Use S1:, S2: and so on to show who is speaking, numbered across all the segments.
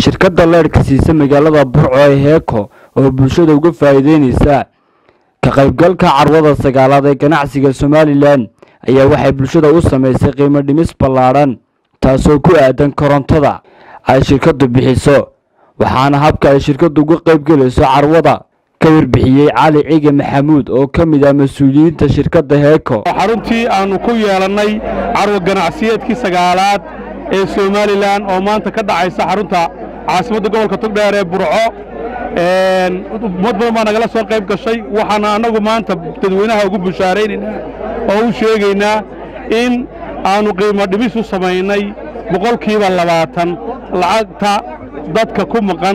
S1: shirkadda leedhka siisa magaalada burco ee heeko oo bulshada uga faa'iideynaysa ka qaybgalka carwada sagaalaad ee ganacsiga somalilan ayaa waxay bulshada u samaysay qiimo dhimis ballaadhan taasoo ku aadan korontada ay shirkaddu bixiso waxaana habka ay shirkaddu uga qaybgelayso carwada ka warbixiyey cali cige maxamuud oo ka mid ah mas-uuliyiinta shirkadda heeko
S2: xaruntii aannu ku yeelannay carwo ganacsiyeedkii sagaalaad ee somalilan oo maanta ka dhacaysa xarunta caasimadda gobolka togdheer ee burco ummad badan baa nagala soo qayb gashay waxaana annagu maanta dadweynaha ugu bushaaraynaynaa oo u sheegaynaa in aannu qiimo dhimis u samaynay boqolkiiba labaatan lacagta dadka ku maqan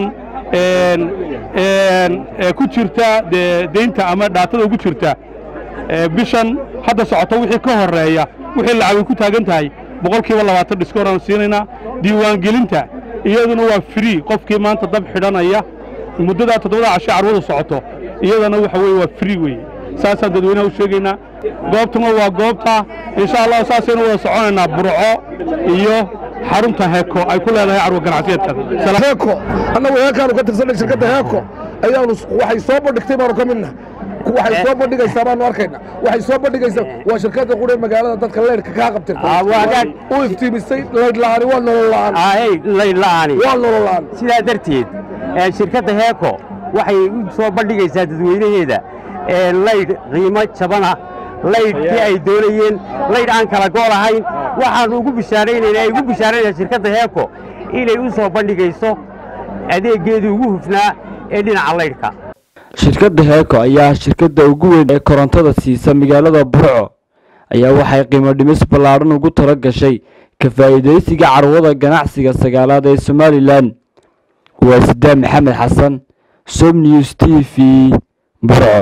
S2: ee ku jirta dee deynta ama dhaatada ugu jirta bishan hadda socoto wixii ka horreeya wixii lacagay ku taagan tahay boqolkiiba labaatan dhiskooraan siinaynaa diiwaangelinta iyaduna waa free qofkii maanta dab xidhanaya muddadaa toddobada cashe carwadu socoto iyadana waxa weye waa free weye saasaan dadweynaha u sheegaynaa goobtuna waa goobta insha allah saasaynu wada soconaynaa burco iyo xarunta heeko ay ku leedahay carwo ganacsiyeedkan
S3: heeko annagu heekaanu ka tirsanay shirkadda heeko ayaanu waxay soo bandhigtay baanu ka midna waxay soo bandhigaysaa baanu arkayna waxay soo bandhigaysaa waa shirkadda qudhe magaalada dadka leyrhka kaa qabtirtay u iftiimisay laydh la'aani waa nolol la'aan
S4: laydh la'aani
S3: waa nolol la'aan
S4: sidaa darteed shirkadda heeko waxay u soo bandhigaysaa dadweynaheeda laydh qiimo jabana laydhkii ay doonayeen laydh aan kala gool ahayn waxaannu ugu bishaaraynaynaa ay ugu bishaaraynaysaa shirkadda heeko inay u soo bandhigayso adeeggeedii ugu hufnaa ee dhinaca laydhka
S1: shirkadda heeko ayaa shirkadda ugu weyn ee korontada siisa magaalada burco ayaa waxay qiimo dhimis ballaadhan ugu tala gashay ka faa'iidaysiga carwada ganacsiga sagaalaad ee somalilan waa sidaam maxamed xasan som news t v burco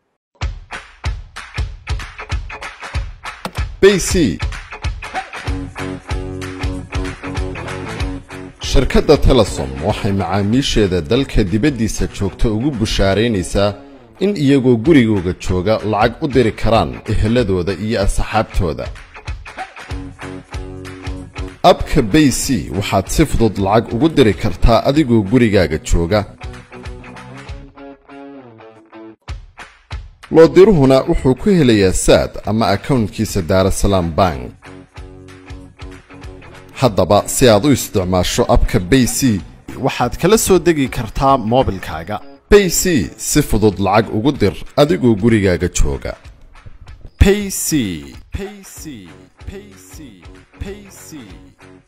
S5: bc shirkadda telesom waxay macaamiisheeda dalka dibaddiisa joogta ugu bushaaraynaysaa in iyagoo gurigooga jooga lacag u diri karaan eheladooda iyo asxaabtooda abka bayc waxaad si fudud lacag ugu diri kartaa adigoo gurigaaga jooga loodiruhuna wuxuu ku helayaa saad ama akawntkiisa daarasalaam bank haddaba si aad u isticmaasho abka bayc waxaad kala soo degi kartaa moobilkaaga bayc si fudud lacag ugu dir adigoo gurigaaga jooga payc payc payc payc